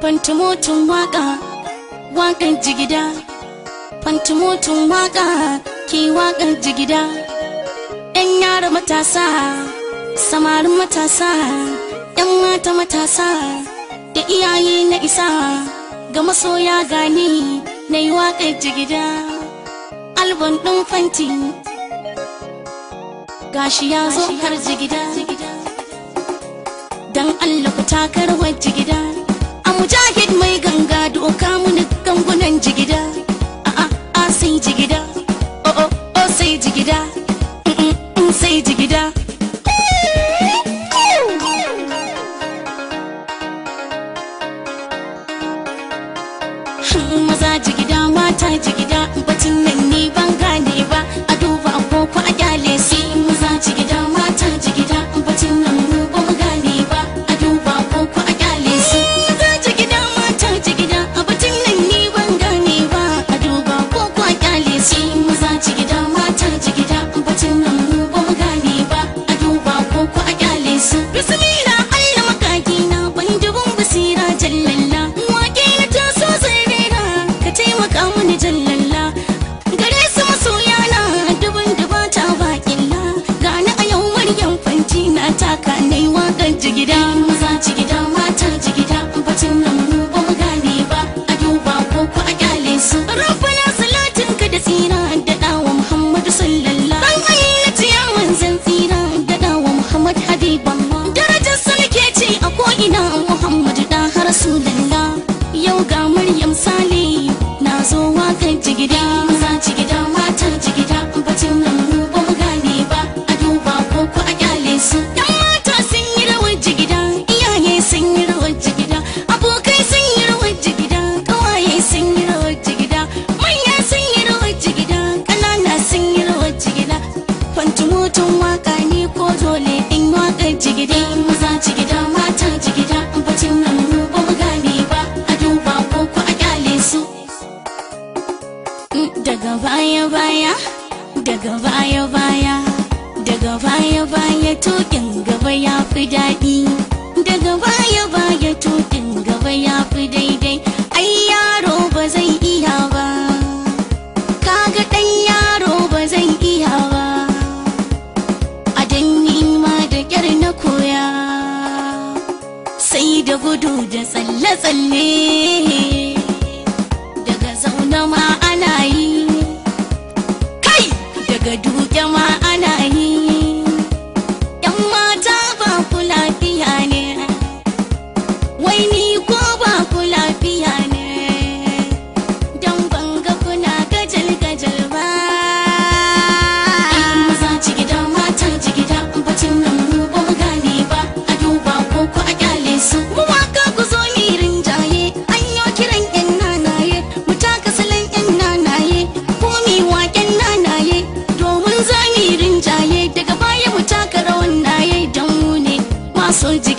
fantumotun waka wakan jigida fantumotun waka ke wakan jigida yan yara matasa samarin matasa yan mata matasa da iyaye na isa ga masoya gani na yi waƙar jigida albon ɗin fanti gashi ya zo har jigida dan Allah ku takar jigida a mujahid mai ganga doka muni gangunan jigida a a a sai jigida o o o sai jigida mm, mm, mm, sai jigida maza jigida mata jigida batun nan ni ban gane ba a duba agogo a gyale su maza jigida mata jigida batun nan mu ba mu gane ba a duba agogo a gyale su maza jigida mata jigida batun nan ni ban gane ba a duba agogo a gyale su maza jigida mata jigida batun nan mu ba mu gane ba a duba agogo a gyale su bismillah Allah makaki na ban dubun basira jallalla wake na taso zai rera ka taimaka mini jallalla gare su masoya na dubun dubata baƙilla gani a yau maryam fanti na taka na yi waƙar jigida maza jigida mata jigida bacin nan mu ba mu gane ba a duba ko ku a kyale su rabbana salatin ka da tsira da dawa muhammadu sallallahu dan ayyati ya manzan tsira da dawa muhammad habiballah darajar salke ce a ko ina muhammadu da har rasulullah yau ga maryam sale na zo wakan jigida maza jigida mata jigida bacin nan mu ba mu gane ba a duba ko ku a kyale su yan mata sun yi rawar jigida iyaye sun yi rawar jigida abokai sun yi rawar jigida kawaye sun yi rawar jigida manya sun yi rawar jigida ƙanana sun yi rawar jigida fantumotun waka ne ko dole in wakar jigida maza jigida mata jigida bacin nan mu ba mu gane ba a duba ko ku a kyale su daga baya baya daga baya baya daga baya baya tukin gaba ya fi daɗi daga baya baya tukin gaba ya fi daidai ai yaro ba zai iya ba kaga ɗan yaro ba zai iya ba a dan ma da ƙyar na koya sai da gudu da tsalle-tsalle daga zaune ma ana yi kai daga duke ma ana yi yan mata ba ku lafiya ne wai ni ko ba ku lafiya ne don banga kuna gajal-gajal ba maza jigida mata jigida bacin nan mu ba mu gane ba a duba ko ku a kyale su mu waka ku zo mi rinjaye an yo kiran yan nanaye mu taka salon yan nanaye ko mi waken nanaye domin za mi rinjaye daga baya mu taka rawan naye don mu ne masu ji